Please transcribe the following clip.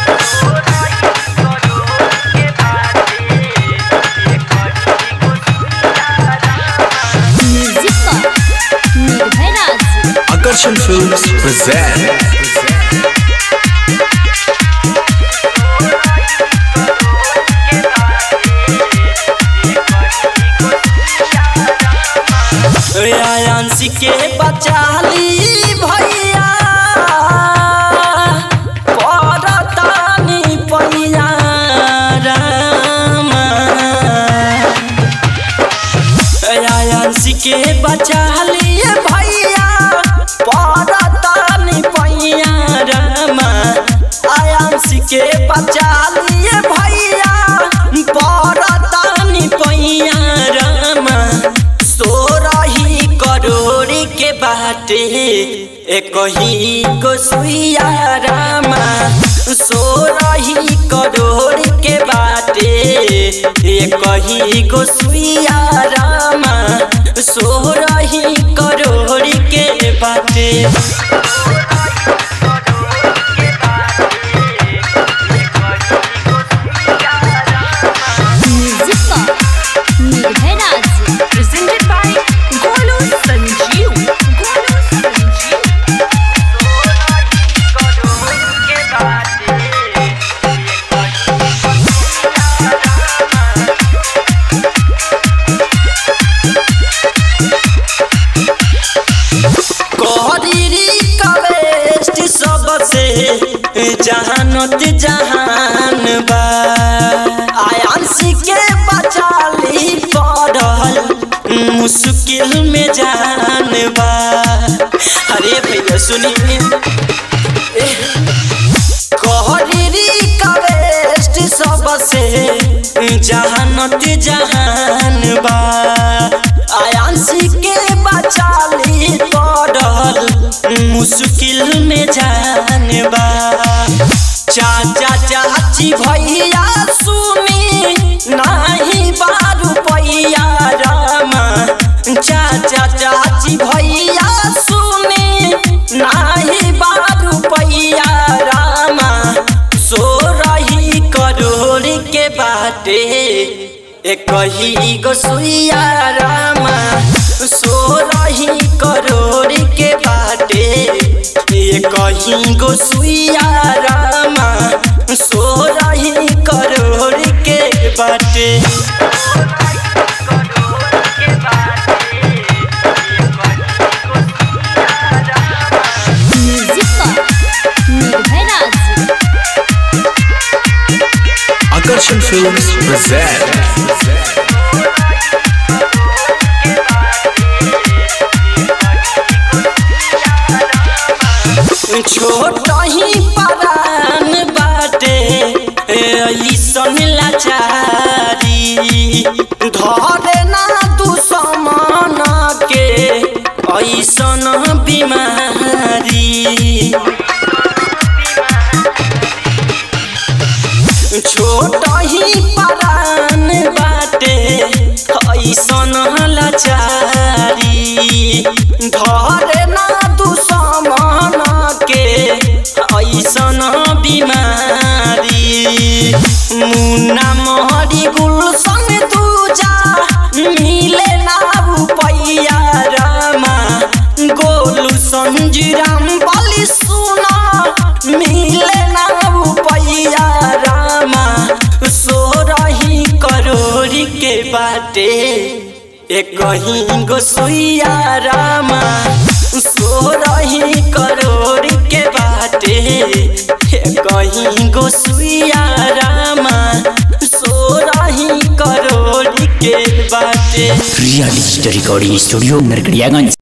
Music पर निर्भय राज Akarshan Films present आयांसी के बचाली भैया परतानी पैया रामा आयांसी के बचाली भैया परतानी पैया रामा आयांसी के बचाली भैया परतानी पैया रामा सोरही करोड़ के बाटे एक ही को सुइया रामा सोरही करोड़ के बाटे एक ही को सुइया रामा सोरही करोड़ के बाटे म्यूजिक पर निर्भय राज presented by Golu Sanjeev. Golu Sanjeev. कोहरी कवेस्ट सबसे जहानत जहान बा आयांसी के बचाली पड़ल मुश्किल में जान बा अरे भैया सुनिए कोहरी कवेस्ट सबसे जहानत जहान बा आयांसी के बचाली पड़ल मुश्किल में जान बा चाचा चाची भैया सुनी नाही बारू पैया रामा चाचा चाची भैया सुनी नाही बारू पैया रामा सो रही करोड़ के बाटे एक ही गो सुइया रामा सो रही करोड़ के बाटे एक ही गो सुइया रामा सो रही करोड़ के बाटे म्यूजिक पर निर्भय राज Akarshan Films present छोट ही परान बाटे ऐसन लाचारी धरे ना दुश्मन के ऐसन बीमारी छोट ही परान बाटे ऐसन लाचारी धरे ना दुश्मन के ऐसन बीमारी मुन्ना मोहरी गुलशन दूजा मिले ना रुपैया रामा गोलू संजीराम बलि सुना मिले ना रुपैया रामा सो रही करोड़ के बाटे एक ही गोसुइया रामा सो रही करोड़ के बाटे एक ही गोसुइया रामा सो रही करोड़ के बाटे real story recording studio Narkatiaganj